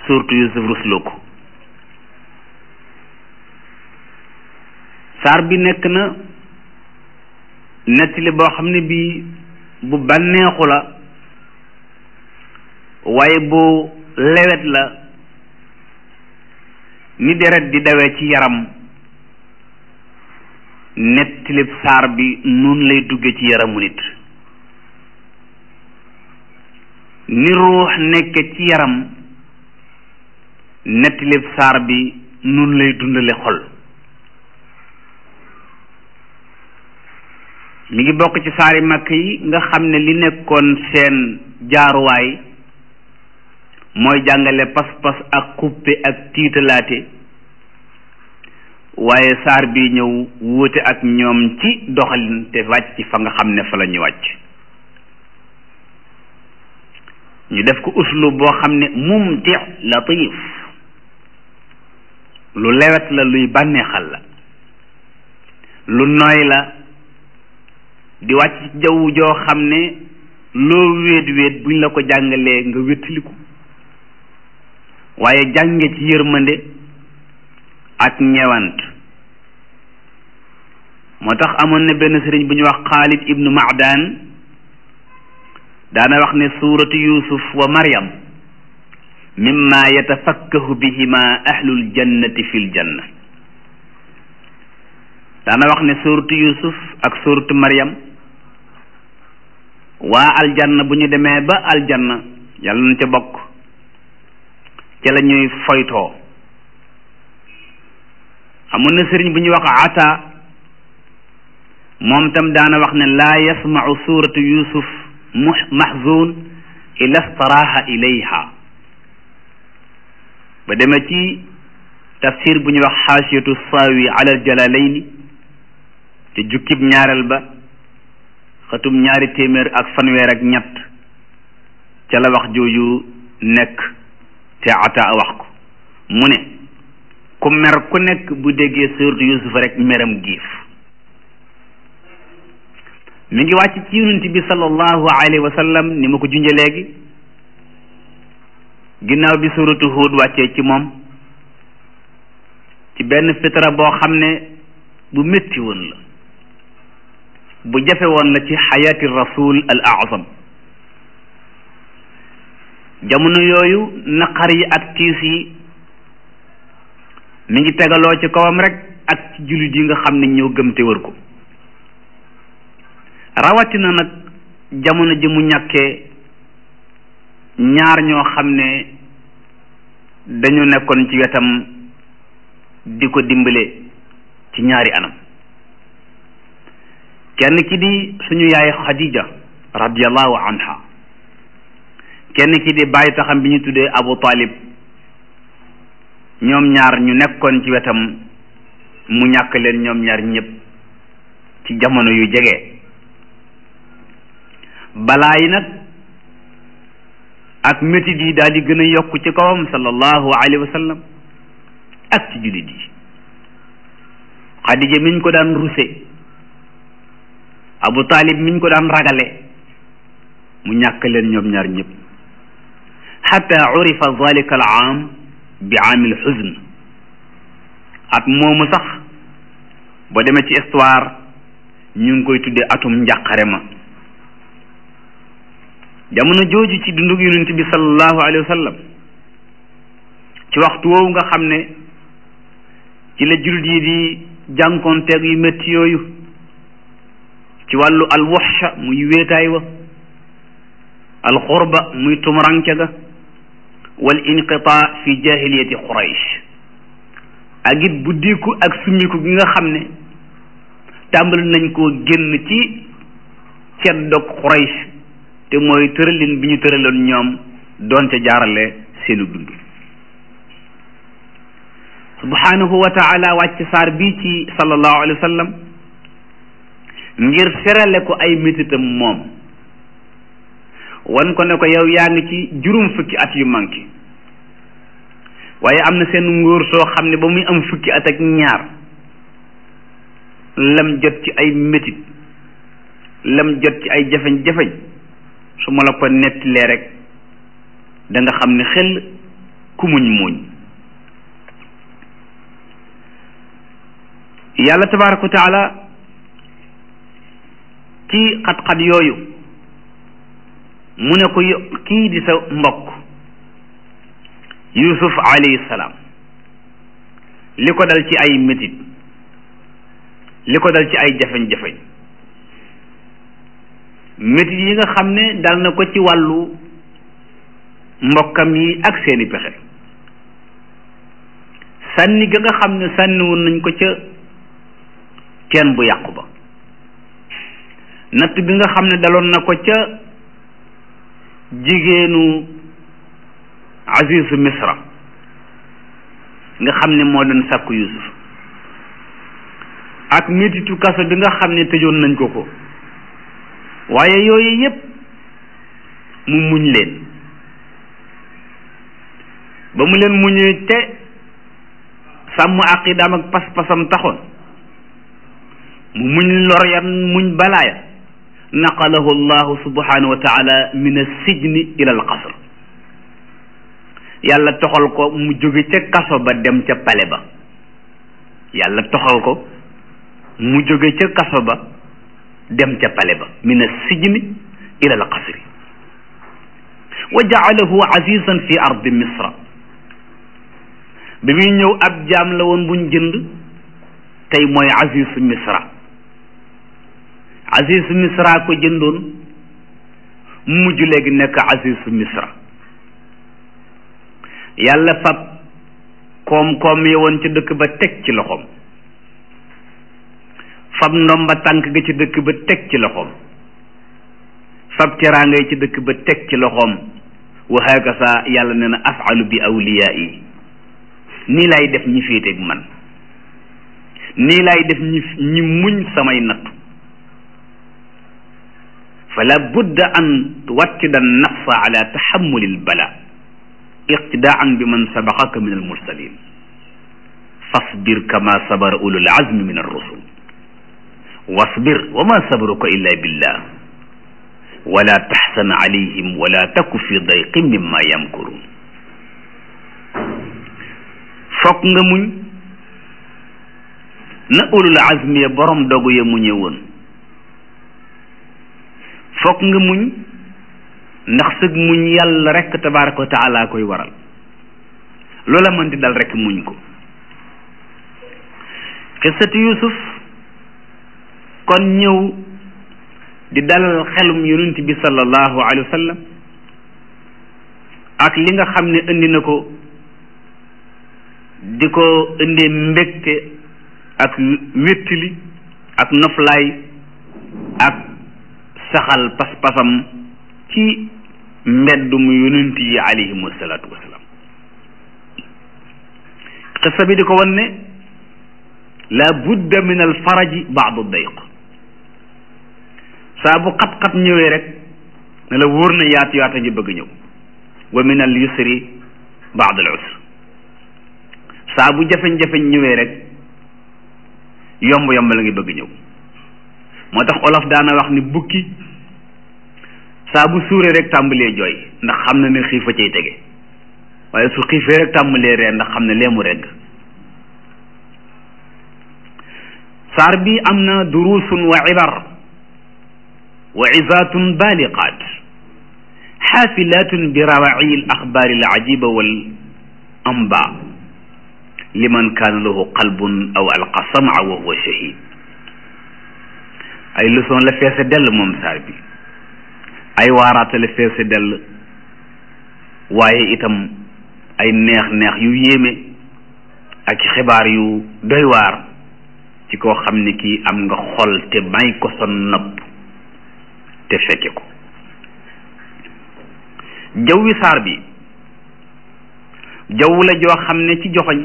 surtout Yusuf rusloo ko saar bi nekk na nettali boo xam ne bii bu bànneexu la waaye bu lewet la ni deret di dawee ci yaram nettilib saar bi nun lay dugge ci yaramu nit ni ruux nekke ci yaram nettilib saar bi nun lay dundale xol mi ngi bokk ci saari makk yi nga xam ne li nekkoon seen jaaruwaay mooy jàngale pas-pas ak xuppe ak tiitalaate waaye saar bi ñëw wuute ak ñoom ci doxalin te wàcc fa nga xam ne fa la ñu wàcc ñu def ko uslub boo xam ne mumti latif lu lewet la luy bànneexal la lu nooy la di wàcc ci jaww joo xam ne loo wéet wéet buñ la ko jàngalee nga wéttaliku waaye jànge ci yërmande ak ñewant moo tax amoon na benn sëriñ bu ñu wax Xaalid ibnu Macdaan daana wax ne suuratu Yuusuf wa Maryam mimma yatafakkahu bihima ahlul jannati fil janna daana wax ne suuratu Yuusuf ak suuratu Maryam waa aljanna bu ñu demee ba aljanna yàlla na ca bokk ca la ñuy foytoo amoon na sëriñ bu ñuy wax ata moom tam daana wax ne laa yasmau suratu yusuf mahzun ila staraha ilayha ba demee ci tafsir bu ñuy wax xaasiyatu saawi ala aljalalaini te jukkib ñaareel ba xatum ñaari téeméer ak fanweer ak ñett ca la wax jooju nekk te ata wax ko mu ne ku mer ku nekk bu déggee suuratu Yuusuf rek meram giif mi ngi wàcc ci yonent bi sallallahu alayhi wa sallam ni ma ko junje léegi ginnaaw bi suuratu Huud wàccee ci moom ci benn fitra boo xam ne bu métti woon la bu jafe woon la ci xayaati rasul al azam jamono yooyu naqar yi ak tiis yi mi ngi tegaloo ci kawam rek ak ci jullit yi nga xam ne ñoo gëm te wër ko rawatina nag jamono ji mu ñàkkee ñaar ñoo xam ne dañu nekkoon ci wetam di ko dimbale ci ñaari anam kenn ki di suñu yaay Khadija radiyallahu anha kenn ki di bàyyi taxam bi ñu tuddee Abu Talib ñoom ñaar ñu nekkoon ci wetam mu ñàkk leen ñoom ñaar ñëpp ci jamono yu jege balaa yi nag ak métit yi daal di gën a yokk ci kawam sallallahu alayhi wa sallam ak ci jullit yi Xadija miñ ko daan ruse Abu Talib miñ ko daan ragale mu ñàkk leen ñoom ñaar ñëpp xata urifa zalika al aam bi aamil xuzn at moomu sax boo demee ci histoire ñu ngi koy tuddee atum njàqare ma jamono jooju ci dundug yonent bi sallallahu alayhi wa sallam ci waxtu woowu nga xam ne ci la jullit yi di jànkoonteeg yu métti yooyu ci wàllu alwaxsha muy wéetaay wa alxurba muy tumuranke ga wal inqitaa fi jahiliyati quraysh ak it buddiku ak summiku gi nga xam ne tàmbali nañ koo génn ci ceddog quraysh te mooy tëralin bi ñu tëraloon ñoom doon ca jaarale seenu dund subhanahu wa taala wàcc saar bii ci sallallahu alayhi wa sallam ngir serale ko ay métitam moom wan ko ne ko yow yaa ngi ci juróom fukki at yu manqué waaye am na seen ngóor soo xam ne ba muy am fukki at ak ñaar lam jot ci ay métit lam jot ci ay jafeñ-jafeñ su ma la ko nettilee rek da nga xam ne xel ku muñ muñ yàlla tabaraka wa taala ci xat-xat yooyu mu ne ko kii di sa mbokk yusuf alayhi salaam li ko dal ci ay métit li ko dal ci ay jafeñ-jafeñ métit yi nga xam ne dal na ko ci wàllu mbokkam yi ak seeni pexe sànni ga nga xam ne sànniwoon nañ ko ca teen bu yàqu ba natt bi nga xam ne daloon na ko ca jigéenu azizu misra nga xam ne moo doon sàkku yusuf ak métitu kaso bi nga xam ne tëjoon nañ ko ko waaye yooyu yépp mu muñ leen ba mu leen muñee te sàmm aqidaam ak pas-pasam taxoon mu muñ lor yan muñ balaaya naqalahu allahu subhanahu wa taala min assijni ila al qasr yàlla toxal ko mu jóge ca kaso ba dem ca pale ba yàlla toxal ko mu jóge ca kaso ba dem ca pale ba min assijni ila al qasri wa jaalahu azizan fi ardi misra bi muy ñëw ab jaam la woon buñ jënd tey mooy azizu misra azizu misra ko jëndoon mujj léegi nekk azizu misra yàlla fab koom-koom yi woon ci dëkk ba teg ci loxoom fab ndomba tànk ga ci dëkk ba teg ci loxoom fab teraanga yi ci dëkk ba teg ci loxoom wa hakasa yàlla nee na afalu bi awliyaa yi nii lay def ñi féeteeg man nii lay def ñi ñi muñ samay nattu fala budda an tuwattida nafsa ala taxamuli lbala iqtidaan bi man sabaqaka min almursalin fasbir kama sabara ulul azmi min arrusul wasbir wa ma sabruka illa billah wala taxsan alayhim wala taku fi dayqin mimma yamkurun fokk nga muñ na ulul azmi ya borom dogu ya muñe woon fokk nga muñ ndax sëg muñ yàlla rekk tabaraka wa taala koy waral loola mënti dal rekk muñ ko xisatu yusuf kon ñëw di dalal xelum yonent bi sallallahu alayhi wa sallam ak li nga xam ne indi na ko di ko indee mbégte ak wéttili ak noflaay ak saxal pas-pasam ci mbeddum yonent yi alayhimu salaatu wasalaam xissa bi di ko wan ne la budda min al faraji baadu dayq saa bu xat-xat ñëwee rek ne la wóor na yaatu yaata ngi bëgg ñëw wa min al yusri baadu al usr saa bu jafeñ-jafeñ ñëwee rek yomb yomb la ngi bëgg ñëw moo tax olof daana wax ni bukki saa bu suuree rek tàmbalee jooy ndax xam na ne xiifa cay tege waaye su xiifee rek tàmbalee ree ndax xam ne leemu regg saar bi am na durusun wa ibar wa izatun baliqat xaafilatun bi rawaci al axbaari al ajiba wal amba liman kaana lahu qalbun aw alqa sam'a wa huwa shahid ay leçon la feese dell moom saar bi ay waaraate la feese dell waaye itam ay neex-neex yu yéeme ak xibaar yu doy waar ci koo xam ne kii am nga xol te may ko sa nopp te fekke ko jawwi saar bi jaww la joo xam ne ci joxoñ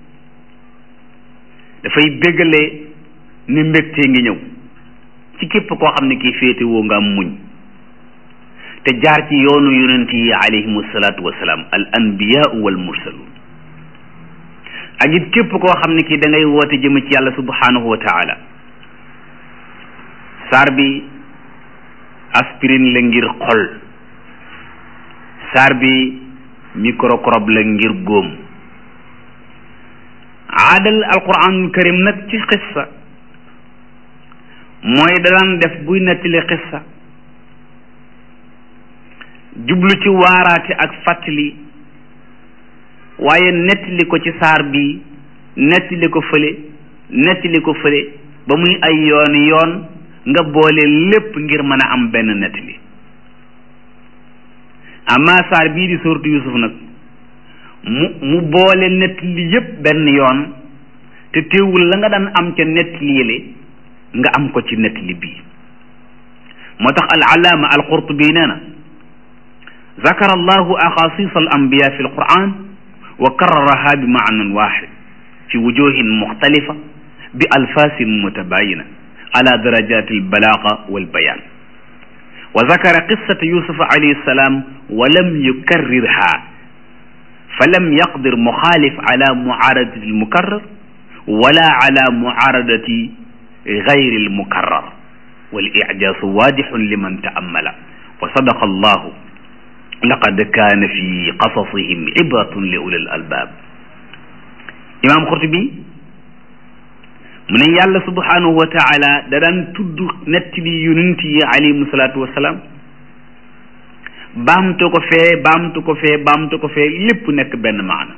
dafay béggale ni mbégtee ngi ñëw ci képp koo xam ne kii féete woo nga am muñ te jaar ci yoonu yonent yi alayhimu salaatu wasalaam al anbiyaau wal mursaluun ak it képp koo xam ne kii da ngay woote jëm ci yàlla subhanahu wa taala saar bi aspirine la ngir xol saar bi microcrobe la ngir góom aadal alquranul karim nag ci xissa mooy daan def buy nettali xissa jublu ci waaraate ak fàttali waaye nettali ko ci saar bi nettali ko fële nettali ko fële ba muy ay yooni yoon nga boole lépp ngir mën a am benn nettali amma saar bii di suuratu Yuusuf nag mu mu boole nettali yépp benn yoon te teewul la nga daan am ca nettali yële nga am ko ci nettali bii moo tax al alaama al qurtubi nee na zakara allahu axasis al anbiya fi alquran wa kararaha bi maanan waxid fi wujuhin muxtalifa bi alfasin mutabayina ala darajat albalaga walbayan wa zakara qissata yusufa alayhi salam wa lam yukarrirha falam yaqdir muxaalif ala muaaradati almukarrar wala ala muaaradati gayri almukarrar wal ijaasu waadixun liman taamala wa sadaqa allahu laqad kaana fi qasasihim ibratun li ulil albaab imaam Xurtubi mu ne yàlla subhanahu wa taala da daan tudd nettali yonent yi alayhimu salaatu wa salaam baamtu ko fee baamtu ko fee baamtu ko fee lépp nekk benn maana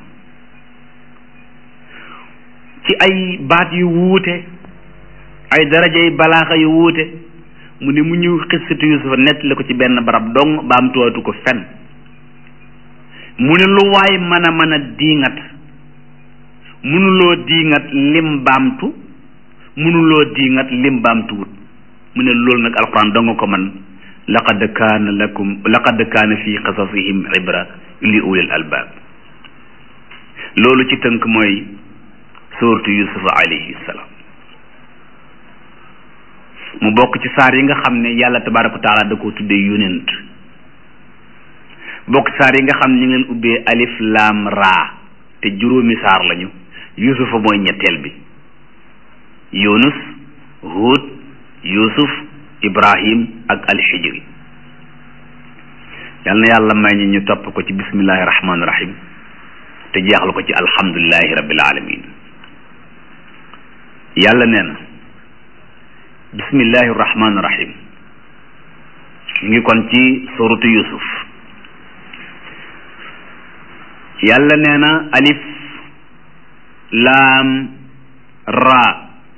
ci ay baat yu wuute ay darajay balaaxa yu wuute mu ne mu ñëw xissatu Yusufa nettali ko ci benn barab dong baamtuwaatu ko fen mu ne lu waay mën a mën a diingat mënuloo diingat lim baamtu mënuloo diingat lim baamtuwut mu ne loolu nag alquran dong ko man laqad kaana lakum laqad kaana fi qasasihim ibra li ulil albaab loolu ci tënk mooy suuratu yusufa alayhi salaam mu bokk ci saar yi nga xam ne yàlla tabaraka wa taala da koo tuddee yonent bokk ci saar yi nga xam ne ñu ngeen ubbee alif laam raa te juróomi saar lañu yusufa mooy ñetteel bi yunus hud yusuf ibrahim ak alxijri yal na yàlla may ñi ñu topp ko ci bismillahi rahmaani rahim te jeexal ko ci alhamdulillahi rabbil alamin yàlla nee na bismillahi rahmaani rahim ñu ngi kon ci suratu yusuf yàlla nee na alif laam raa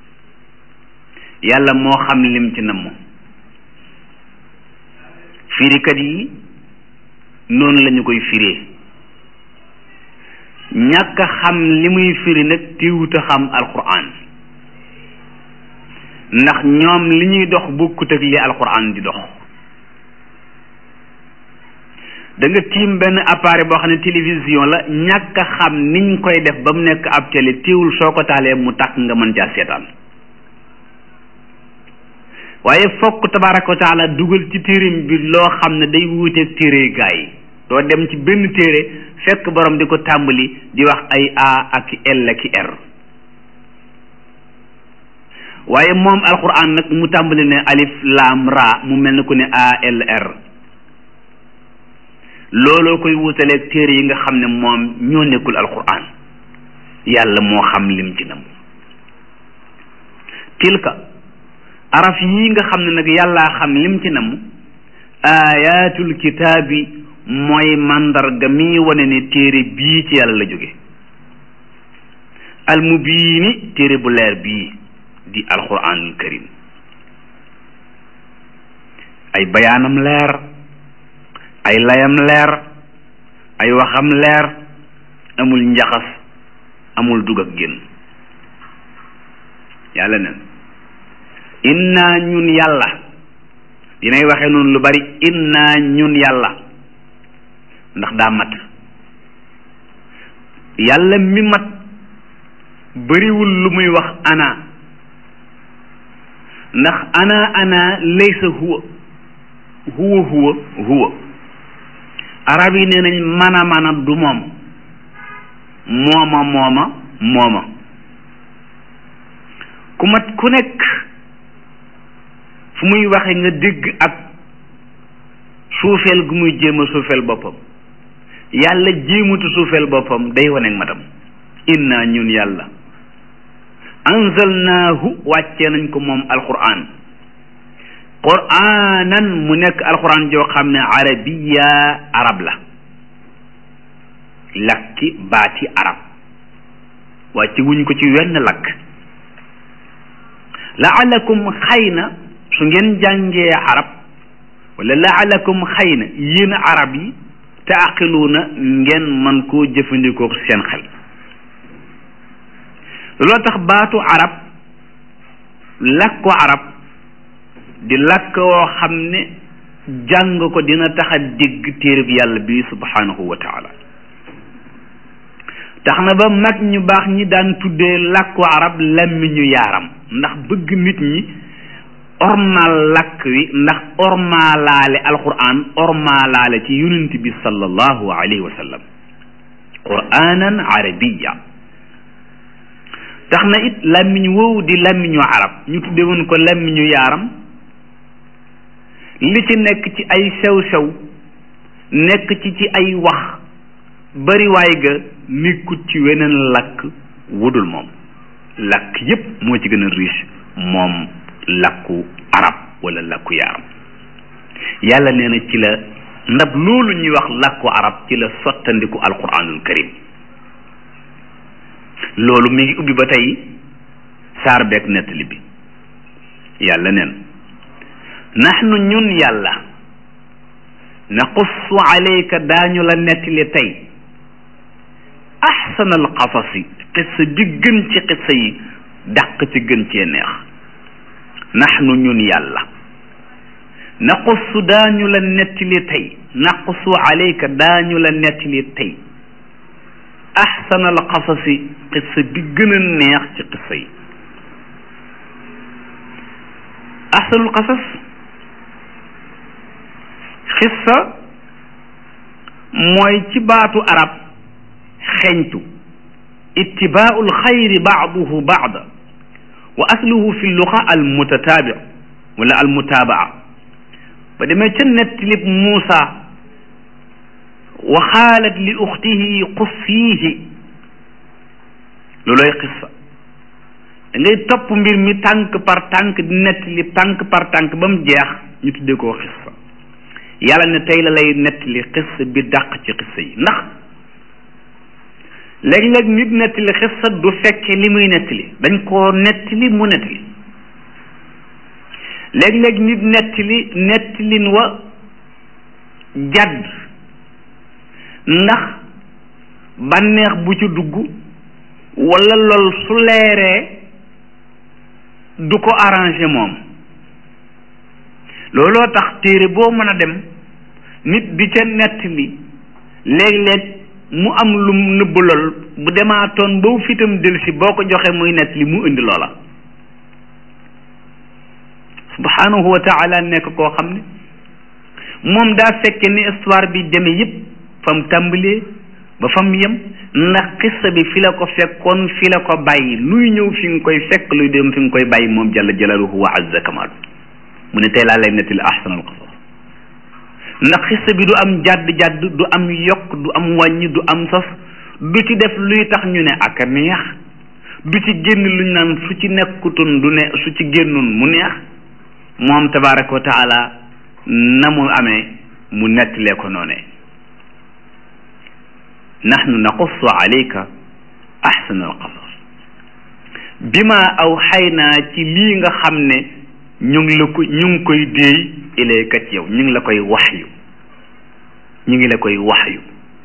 yàlla moo xam lim ci namm firikat yi noonu lañu koy firee ñàkk a xam li muy firi nag téewut a xam alquran ndax ñoom li ñuy dox bokkut ak li alquran di dox da nga tiim benn appareil boo xam ne télévision la ñàkk a xam niñ koy def ba mu nekk ab télé téewul soo ko taalee mu tàkk nga mën caa seetaan waaye fokk tabaraka wa taala dugal ci téereem bi loo xam ne day wuuteeg téere gaa yi doo dem ci benn téere fekk borom di ko tàmbali di wax ay a ak l ak r waaye moom alquran nag mu tàmbali ne alif laam ra mu mel ni ku ne a l r looloo koy wutaleeg téere yi nga xam ne moom ñoo nekkul alquran yàlla moo xam lim ci nam tilka araf yi nga xam ne nag yàllaa xam lim ci nam ayatul kitaabi mooy màndarga mi wane ne téere bii ci yàlla la jóge almubiini téere bu leer bii di alquranul karim ay bayaanam leer ay layam leer ay waxam leer amul njaxas amul dugg ak génn yàlla nen inna ñun yàlla dinay waxe noonu lu bari inna ñun yàlla ndax daa mat yàlla mi mat bariwul lu muy wax ana ndax ana ana laysa huwa huwa huwa huwa arab yi nee nañ mana mana du moom mooma mooma mooma ku mat ku nekk fu muy waxe nga dégg ak suufeel gu muy jéem a suufeel boppam yàlla jéemutu suufeel boppam day waneeg matam inna ñun yàlla anzalnaahu wàccee nañ ko moom alquran quranan mu nekk alquran joo xam ne arabiya arab la lakki baati arab wàcce wuñ ko ci wenn lakk laalakum xëy na su ngeen jàngee arab wala laalakum xëy na yéen arab yi taaqiluuna ngeen man koo jëfandikoo seen xel looloo tax baatu arab làkku arab di làkk woo xam ne jàng ko dina tax a dégg téereb yàlla bi subhanahu wa taala tax na ba mag ñu baax ñi daan tuddee làkku arab làmmiñu yaaram ndax bëgg nit ñi ormaal làkk wi ndax ormaalaale alquran ormaalaale ci yonent bi sallallahu alayhi wa sallam quranan arabiya tax na it làmmiñ woowu di làmmiñu arab ñu tudde woon ko làmmiñu yaaram li ci nekk ci ay sew-sew nekk ci ci ay wax bariwaay ga nekkut ci weneen làkk wudul moom làkk yépp moo ci gën a riche moom làkku arab wala làkku yaaram yàlla nee na ci la ndab loolu ñuy wax làkku arab ci la sottandiku alquranul karim loolu mi ngi ubbi ba tey saar beeg nettali bi yàlla neen naxnu ñun yàlla naqussu alayka daañu la nettali tey axsana alqasasi qissa bi gën ci qissa yi dàq ci gën cee neex naxnu ñun yàlla naqussu daañu la nettali tey naqussu alayka daañu la nettali tey axsana alqasasi qissa bi gën a neex ci qissa yi axsanul qasas xissa mooy ci baatu arab xeñtu ittibaau alxayri baaduhu baada wa asluhu fi luqa almutataabi wala almutaabaa ba demee ca nettilib Muusa wa xaalat li uxtihi qussiihi looloy xissa da ngay topp mbir mi tànk par tànk di nettali tànk par tànk ba mu jeex ñu tuddee koo xissa yàlla ne tey la lay nettali xissa bi dàq ci xissa yi ndax léeg-léeg nit nettali xissa du fekke li muy nettali dañ koo nettali mu nettali léeg-léeg nit nettali nettalin wa jàdd ndax bànneex bu ci dugg walla lool su leeree du ko arrangé moom looloo tax téere boo mën a dem nit di ca nettali léeg-léeg mu am lu nëbb lool bu demaatoon ba fitam delsi boo ko joxe muy nettali mu indi loola subhanahu wa taala nekk koo xam ne moom daa fekke ni histoire bi demee yépp fam tàmbalee ba fam yem ndax xissa bi fi la ko fekkoon fi la ko bàyyi luy ñëw fi nga koy fekk luy dem fi nga koy bàyyi moom jalla jalaaluhu wa azza kamaalu mu ne tey laa lay nettali ahsanal qasas ndax xissa bi du am jàdd-jàdd du am yokk du am wàññi du am sos du ci def luy tax ñu ne ak a neex du ci génn luñ naan su ci nekkutoon du ne su ci génnoon mu neex moom tabaraka wa taala na mu amee mu nettalee ko noonee nahnu naqussu alayka ahsana alqasas bima awxaynaa ci lii nga xam ne ñu ngi la ko ñu ngi koy déey ilayka ci yow ñu ngi la koy waxyu ñu ngi la koy waxyu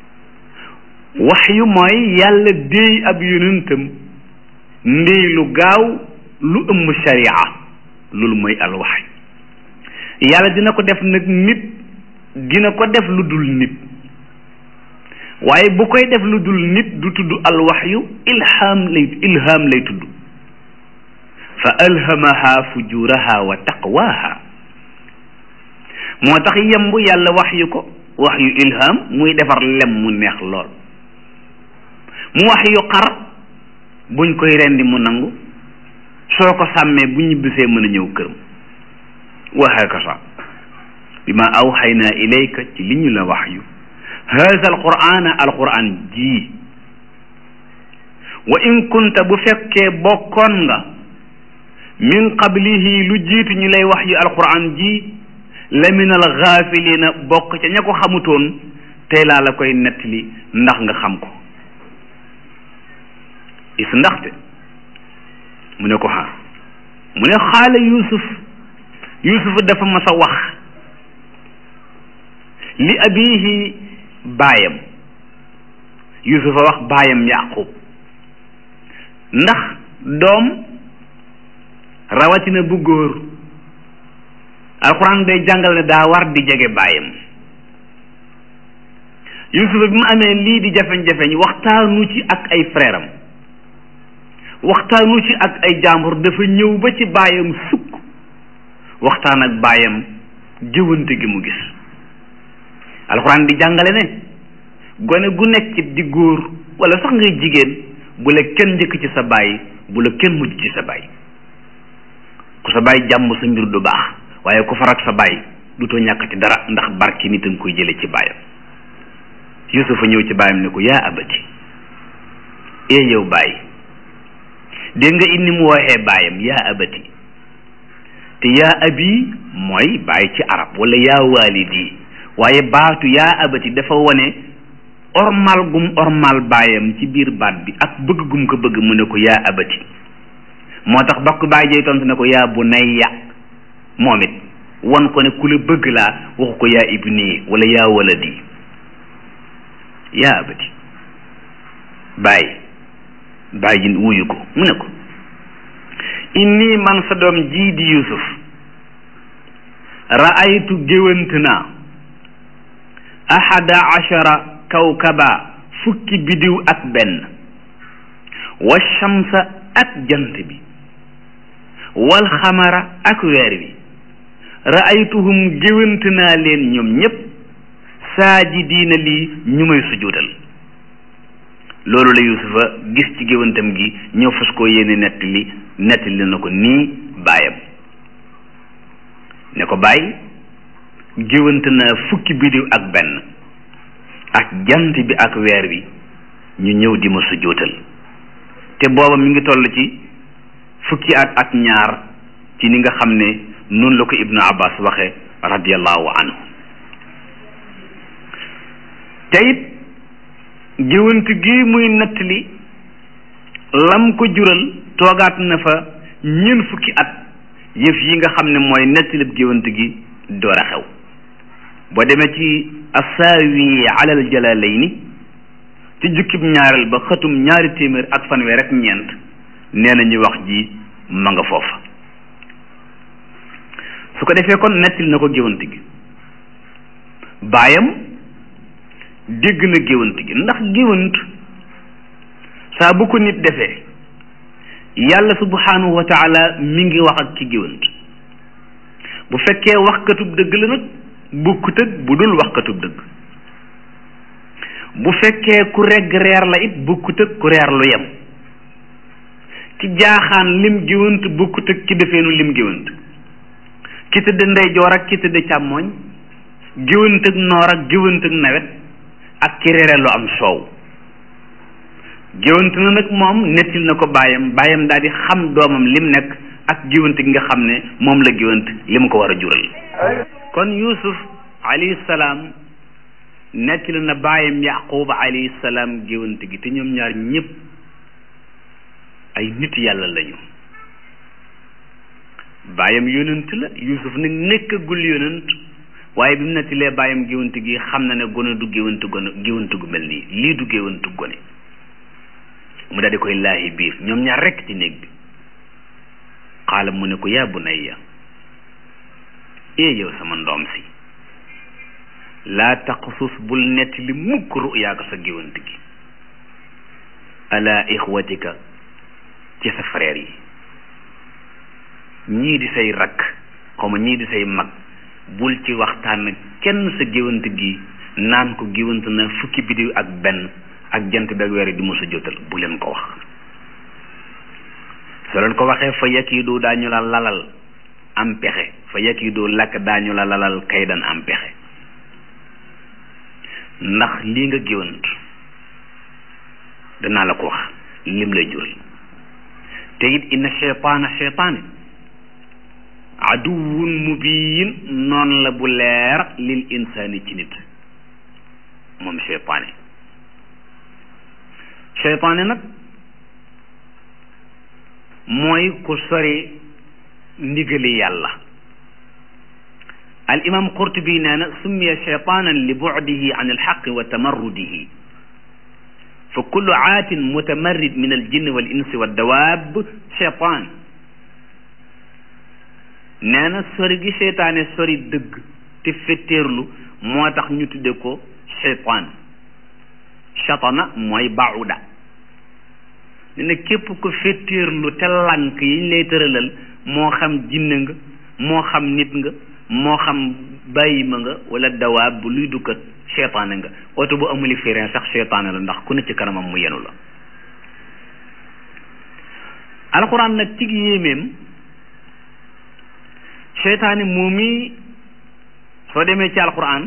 waxyu mooy yàlla déey ab yonentam ndéy lu gaaw lu ëmb sharia loolu mooy al waxyu yàlla dina ko def nag nit dina ko def lu dul nit waaye bu koy def lu dul nit du tudd al waxyu ilham lay ilham lay tudd fa alhamaha fujuraha wa taqwaha moo tax yemb yàlla wax yu ko wax yu ilham muy defar lem mu neex lool mu wax yu xar buñ koy rendi mu nangu soo ko sàmmee bu ñibbisee mën a ñëw këram wa hakasa bi ma awxaynaa ilayka ci li ñu la wax yu haza alqur'ana alqur'an ji wa in kunta bu fekkee bokkoon nga min qablihi lu jiitu ñu lay wax yu alqur'an ji la min alxaafilina bokk ca ña ko xamutoon tey laa la koy nettali ndax nga xam ko is ndaxte mu ne ko ha mu ne xaala yusuf yusuf dafa mas a wax li abihi baayam yusufa wax baayam yaqub ndax doom rawatina bu góor alxuraan day jàngal ne daa war di jege baayam yusufa bi mu amee lii di jafeñ-jafeñ waxtaanu ci ak ay frère am waxtaanu ci ak ay jàmbur dafa ñëw ba ci baayam sukk waxtaan ak baayam jëwante gi mu gis alxuraan di jàngale ne gone gu nekk di góor wala sax ngay jigéen bu la kenn njëkk ci sa baay bu la kenn mujj ci sa baay ku sa baay jàmm sa mbir du baax waaye ku farak sa baay du too ñàkk ci dara ndax barki nit a nga koy jële ci baayam yusufa ñëw ci baayam ne ko yaa abati ee yow baay dégg nga inni mu waxee baayam yaa abati te yaa abi mooy baay ci arab wala yaa waalidi waaye baatu yaa abati dafa wone ormal gum ormal baayam ci biir baat bi ak bëgg gum ko bëgg mu ne ko yaa abati moo tax bakk baay jey tontu ne ko yaa bunayya moom it won ko ne ku la bëgg laa waxu ko yaa ibni wala yaa waladi yaa abati baay baay ji wuyu ko mu ne ko inni man sa doom jii di yusuf ra'aytu géwant naa ahada ashara kawkaba fukki bidiw ak benn wa shamsa ak jant bi wal xamara ak weer wi ra'aytuhum géwant naa leen ñoom ñépp saajidiina lii ñu may sujudal loolu la yusufa gis ci géwantam gi ñëw fas koo yéene nettali nettali na ko nii baayam ne ko bàyyi géwant naa fukki bidiw ak benn ak jant bi ak weer wi ñu ñëw di ma sujjóotal te booba mi ngi toll ci fukki at ak ñaar ci ni nga xam ne noonu la ko ibnu abbas waxe radiallahu anhu te it géwant gi muy nettali lam ko jural toogaat na fa ñeent fukki at yëf yi nga xam ne mooy nettalib géwant gi door a xew boo demee ci assaawi alal jalalayni ci jukkib ñaareel ba xëtum ñaari téeméer ak fanweer ak ñeent nee na ñu wax ji ma nga foofa su ko defee kon nettali na ko géwant gi baayam dégg na géwant gi ndax géwant saa bu ko nit defee yàlla subhanahu wa taala mi ngi wax ak ci géwant bu fekkee waxkatub dëgg la nag bukkut ak bu dul waxkatub dëgg bu fekkee ku regg reer la it bukkut ak ku reer lu yem ki jaaxaan lim géwant bukkut ak ki defeenu lim géwant ki tëdd ndeyjoor ak ki tëdd càmmooñ géwant ak noor ak géwant ak nawet ak ki reere lu am soow géwant na nag moom nettil na ko baayam baayam daal di xam doomam lim nekk ak géwant gi nga xam ne moom la géwant li mu ko war a jural kon yusuf alayhi salaam nettil na baayam yaqub alayhi salaam géwant gi te ñoom ñaar ñëpp ay nit yàlla lañu baayam yonent la yusuf nag nekkagul yonent waaye bi mu nettilee baayam géwant gi xam na ne gone du géwant gone géwant gu mel nii lii du géwant gone mu daal di koy laahi biir ñoom ñaar rekk ci néeg bi xaala mu ne ko yaa bunayya ee yow sama ndoom si laa taqsus bul nettali mukk ruyaaka sa géwant gi ala ixwatika ci sa frère yi ñii di say rakk xawma ñii di say mag bul ci waxtaan kenn sa géwant gi naan ko géwant na fukki bidiw ak benn ak jant bi ak weer di mosa jotal bu leen ko wax soo leen ko waxee fa yakiidu daañu la lalal am pexe fa yakiidu lakk daañu la lalal kaydan am pexe ndax lii nga géwant danaa la ko wax lim lay jural te it inna cheytaana cheytaane aduwun mubiin noon la bu leer lil insaani ci nit moom cheytaane cheytaane nag mooy ku sori ndigali yàlla al imam qurtubi nee na summiya cheytaanan li bucdihi an alxaqi wa tamarrudihi fa kullu aatin mutamarrid min aljinni wal insi wa dawaab cheytaan nee na sori gi cheytaane sori dëgg te fetteerlu moo tax ñu tudde ko cheytaan chatana mooy bauda ne na képp ko fetteerlu te lànk yiñ lay tëralal moo xam jinne nga moo xam nit nga moo xam bàyyima nga wala dawaab bu luy dukkat cheytaane nga oto bu amuli frein sax cheytaane la ndax ku ne ci kanamam mu yenu la alxuraan nag ci yéemeem cheytaane moomi soo demee ci alxuraan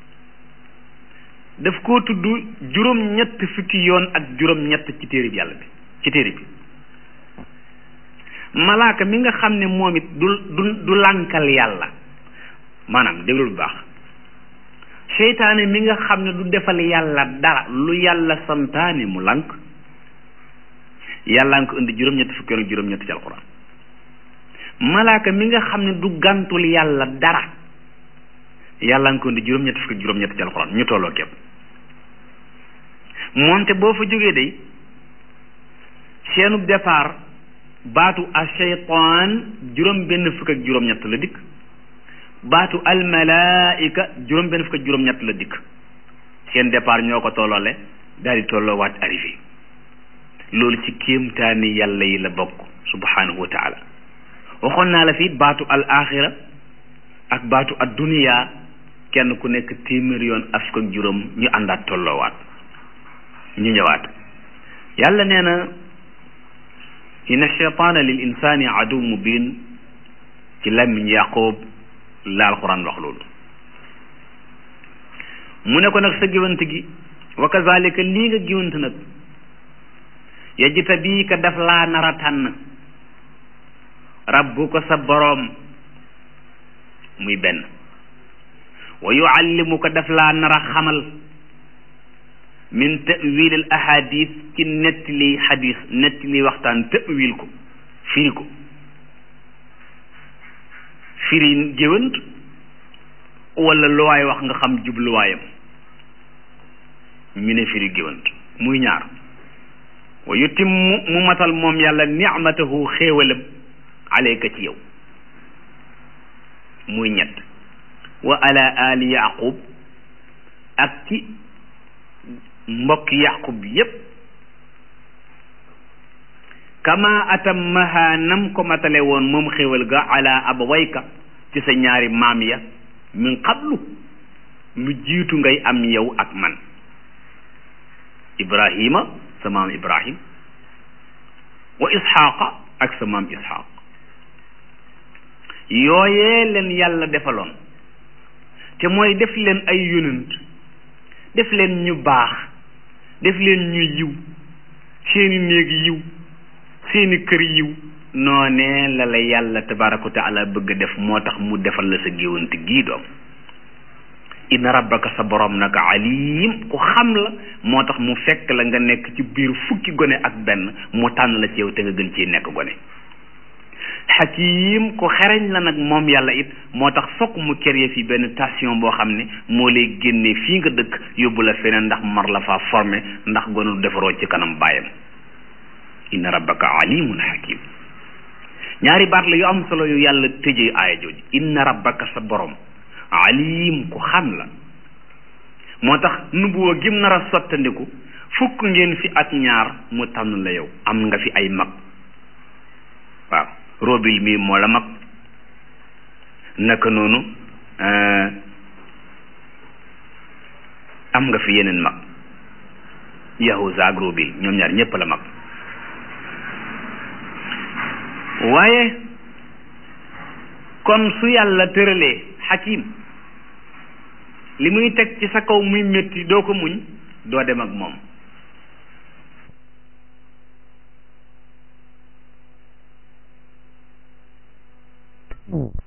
daf koo tudd juróom-ñett fukki yoon ak juróom-ñett ci téere bi yàlla bi ci téere bi malaaka mi nga xam ne moom it du du du lànkal yàlla maanaam déglu bu baax seytaane mi nga xam ne du defal yàlla dara lu yàlla santaane mu lànk yàlla nga ko indi juróom-ñett fukki yoon ak juróom-ñett ci alxuraan malaaka mi nga xam ne du gàntul yàlla dara yàlla nga ko indi juróom-ñett fukki juróom-ñett ci alxuraan ñu tolloo képp moonte boo fa jógee day seenu départ baatu a shaytaan juróom benn fukk ak juróom-ñett la dikk baatu almalaika juróom benn fukk ak juróom-ñett la dikk seen départ ñoo ko tolloole daal di tolloo waat arrivé loolu ci kéemtaani yàlla yi la bokk subhanahu wa taala waxoon naa la fi baatu al axira ak baatu ad dunia kenn ku nekk téeméer yoon ak fukk ak juróom ñu àndaat tolloowaat ñu ñëwaat yàlla nee na inna cheytaana lil insani adu mubin ci làmmiñ yaqoob la alquran wax loolu mu ne ko nag sa géwant gi wa kazalika lii nga géwant nag yajita bii ka daf laa nar a tànn rabbu ko sa boroom muy benn wa yuallimu ko daf laa nar a xamal min tawil al ahadis ci nettali xadis nettali waxtaan tawil ko firi ko firi géwant wala lu waay wax nga xam jubluwaayam ñu ne firi géwant muy ñaar wa yutimmu mu matal moom yàlla nicmatahu xéewalam alayka ci yow muy ñett wa ala ali yaqub ak ci mbokk yaqub yépp kama atammaha nam ko matale woon moom xéwal ga ala abawayka ci sa ñaari maam ya min qablu lu jiitu ngay am yow ak man ibrahima sa maam ibrahim wa isxaqa ak sa maam isxaq yooyee leen yàlla defaloon te mooy def leen ay yonent def leen ñu baax def leen ñu yiw seeni néeg yiw seeni kër yiw noonee la la yàlla tabaraka wa taala bëgg def moo tax mu defal la sa géwante gii doom inna rabbaka sa borom nag alim ku xam la moo tax mu fekk la nga nekk ci biir fukki gone ak benn mu tànn la ci yow te nga gën ciy nekk gone xakim ku xereñ la nag moom yàlla it moo tax fokk mu créé fi benn station boo xam ne moo lay génnee fii nga dëkk yóbbu la feneen ndax mar la faa formé ndax gonu defaroo ci kanam baayam inna rabbaka alimun hakim ñaari baat la yu am solo yu yàlla tëjee aaya jooju inna rabbaka sa borom alim ku xam la moo tax nubuwa gim nar a sottandiku fukk ngeen fi ak ñaar mu tànn la yow am nga fi ay mag waaw robil mi moo la mag naka noonu am nga fi yeneen mag yahuza ak robil ñoom ñaar ñépp la mag waaye kon su yàlla tëralee xakim li muy teg ci sa kaw muy métti doo ko muñ doo dem ak moom